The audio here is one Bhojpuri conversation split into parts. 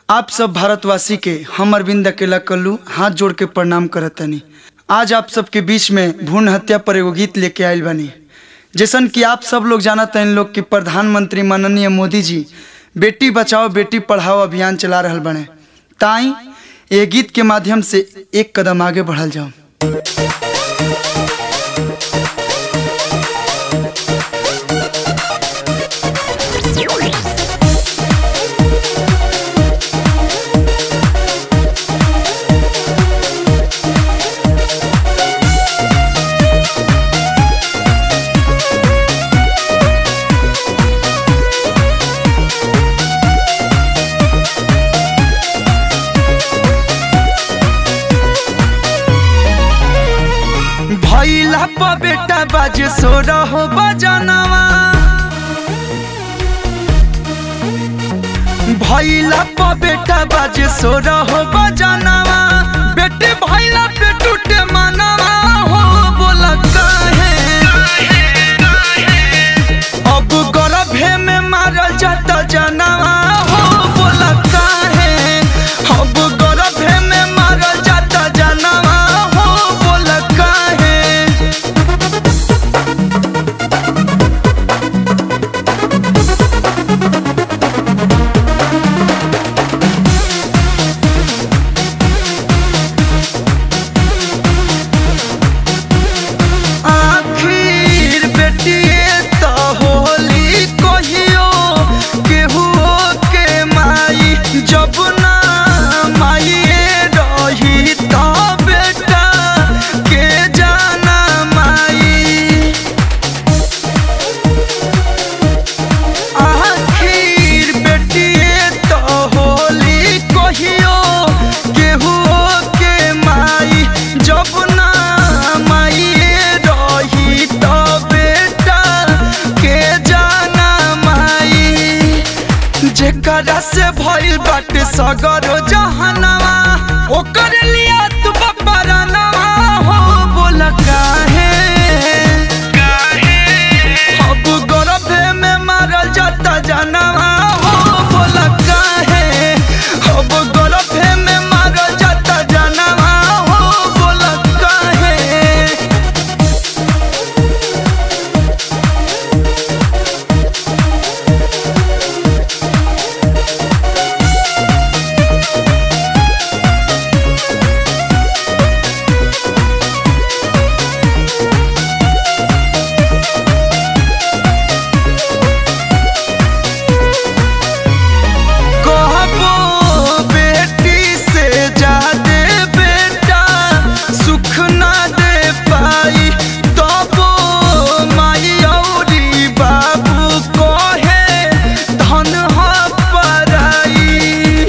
आप सब भारतवासी के हम अरविंद अकेला कल्लू हाथ जोड़ के प्रणाम करतनी आज आप सबके बीच में भ्रूण हत्या पर एगो गीत लेके आयल बानी जैसन कि आप सब लोग जानत हैं लोग कि प्रधानमंत्री माननीय मोदी जी बेटी बचाओ बेटी पढ़ाओ अभियान चला रहल बने ताई ये गीत के माध्यम से एक कदम आगे बढ़ल जाओ भैला प बेटा बाजे सो रहो बजनवा भैला प बेटा बाजे सो रहो बजनवा बेटे भैला पे टूटे मनवा हो बोल काहे अब गर्भे में मारल जाता जनवा हो बोल काहे अब गर्भे में मारल जाता जनवा हो बोल काहे आखिर बेटिए तो होली कहियो केहू के माई जब ना माइए रही तो बेटा के जाना माई आखिर बेटिए तो होली कहियो केहू के माई जब ना माइए रही तो बेटा के जाना माई जेकरा से भइल बाटे सगरो जहनवा ओकर लिया तू बपरनवा हो बोल काहे अब गर्भे में मारल जाता जनवा हो बोल काहे अब गर्भे में मारल जाता जनवा हो बोल काहे कहबो बेटी से जादे बेटा सुख ना दे पाई तबो माई औरी बाबू कहे धन ह पराई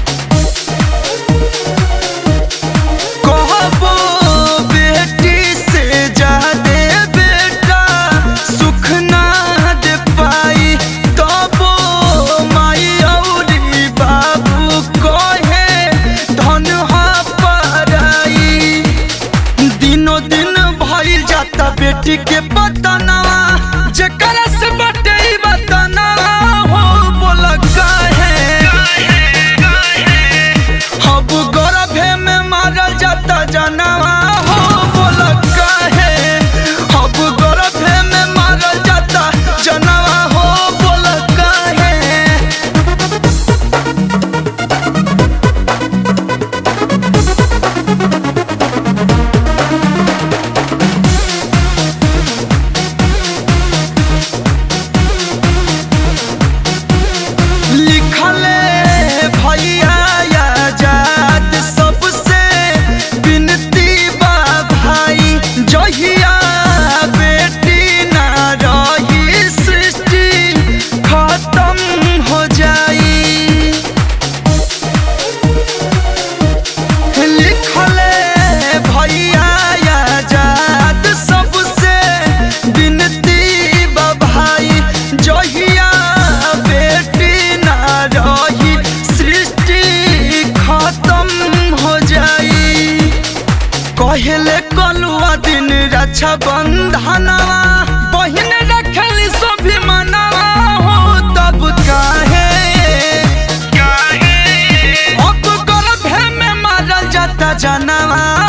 कहबो बेटी से जादे बेटा सुख ना दे पाई तबो माई औरी बाबू कहे धन ह पराई दिनो दिन भइल जाता बेटी के बतनवा जेकरा से बटे ई बतनवा हो बोल काहे अब गर्भे में मारल जाता जनवा हो बोल काहे अब गर्भे में मारल जाता जनवा हो बोल काहे लिखले भैया आजाद सबसे विनती बा भाई जहिया बेटी ना रही सृष्टि खत्म हो जाई लिखले भैया आजाद सबसे विनती बा भाई जहिया बेटी ना रही सृष्टि खत्म हो जाई कहले कलुआ दिन रक्षा बंधनवा बहिन रखली सभी मनवा हो तब काहे जनवा